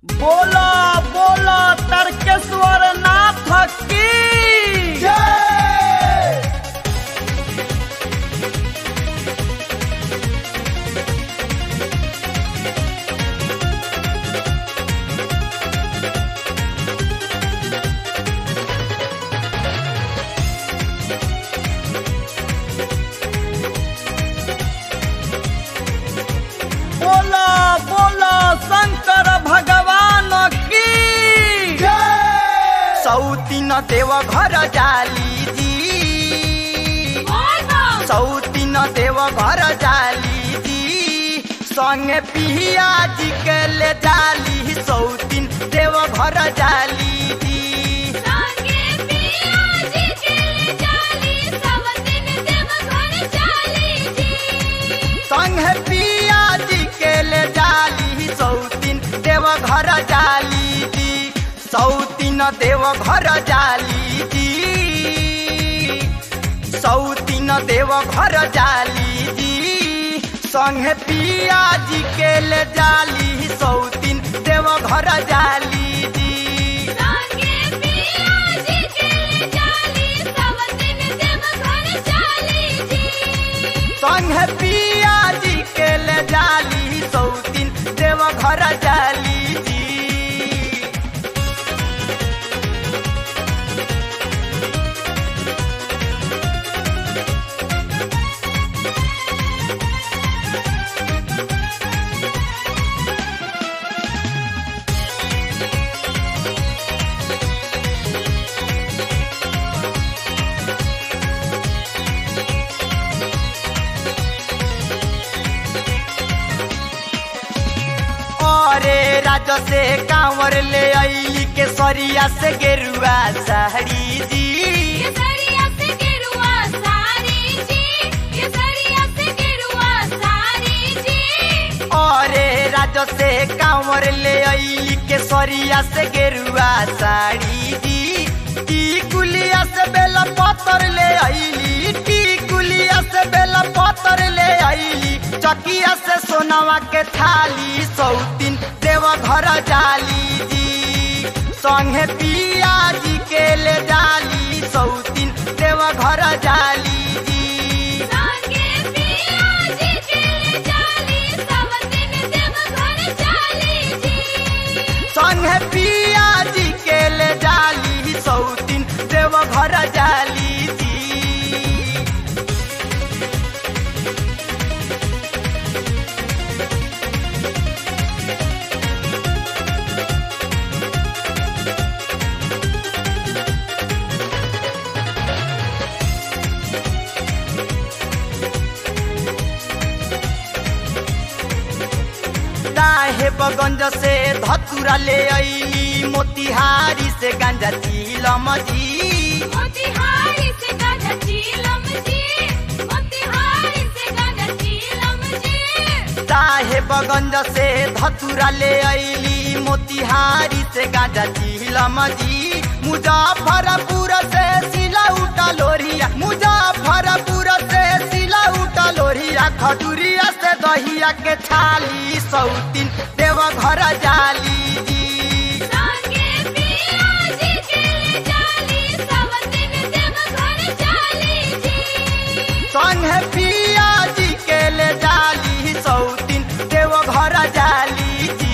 बोला बोला तर्केश्वर नाथ की बोला बोला शंकर भगवान की सौतीन देव घर जाली जी सौतीन देव घर जाली जी संगे पिया जी के ले जाली सौतीन देव घर जाली जी संगे पिया जी के ले जाली सौतीन देव घर जाली जी सौतीन देव घर जाली जी सौतीन देव घर जाली जी संगे पिया जी के ले जाली सौतीन देव घर जाली जी संगे पिया जी के ले जाली सौतीन देव घर जाली जी अरे राज से कांवर ले आई के सरिया से गेरुआ साड़ी जी अरे राज से कांवर ले आई के सरिया से गेरुआ साड़ी जी टी कुलिया से बेला पत्थर ले आईली टी कुलिया से बेला पत्थर ले आईली चकिया से सोनावा के थाली सौतीन देव घर जाली जी संगे पिया जी के ले जाली सौतीन देव घर जाली जी संगे पिया जी के ले जाली सौतीन देव घर जाली जी साहेबगंज से धतुरा ले अली मोतिहारी से गांजा चीलम जी साहेबगंज से धतुरा ले अली मोतिहारी से गांजा चीलम जी मुजफ्फरपुर से सिला उठा लोरिया मुजफ्फरपुर से सिला उठा लोरिया खटुरिया से दहिया के छाली सौतीन देव घर जाली जी संगे पिया जी के ले जाली सौतीन देव घर जाली जी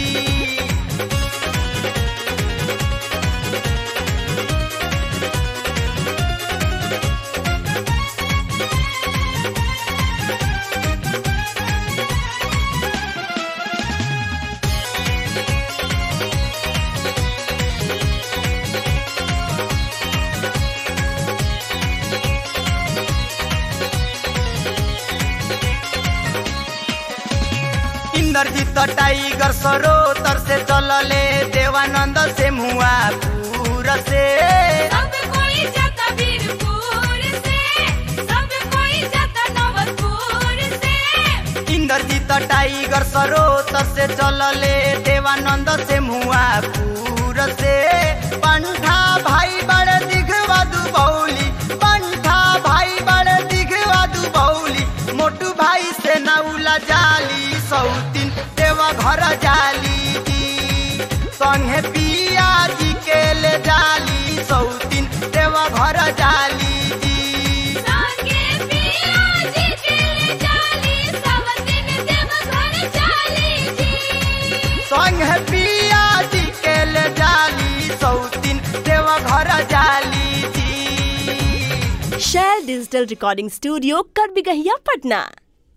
इंद्रजीत टाइगर सरोतर से चलले देवानंद से मुआ पूर से इंद्रजीत टाइगर सरोतर से चलले देवानंद से मुआ पूर से पंठा भाई बड़े दिखवा दुबौली पंठा भाई बड़े दिखवा दुबौली मोटू भाई से नौला जाली सौतीन देवा घर जाली जी संगे पिया जी के ले जाली सौतीन देवा घर जाली जी संगे पिया जी के ले जाली सब दिन देव घर चाली जी संगे पिया जी के ले जाली सौतीन देवा घर जाली जी शैल डिजिटल रिकॉर्डिंग स्टूडियो कर बिगहिया पटना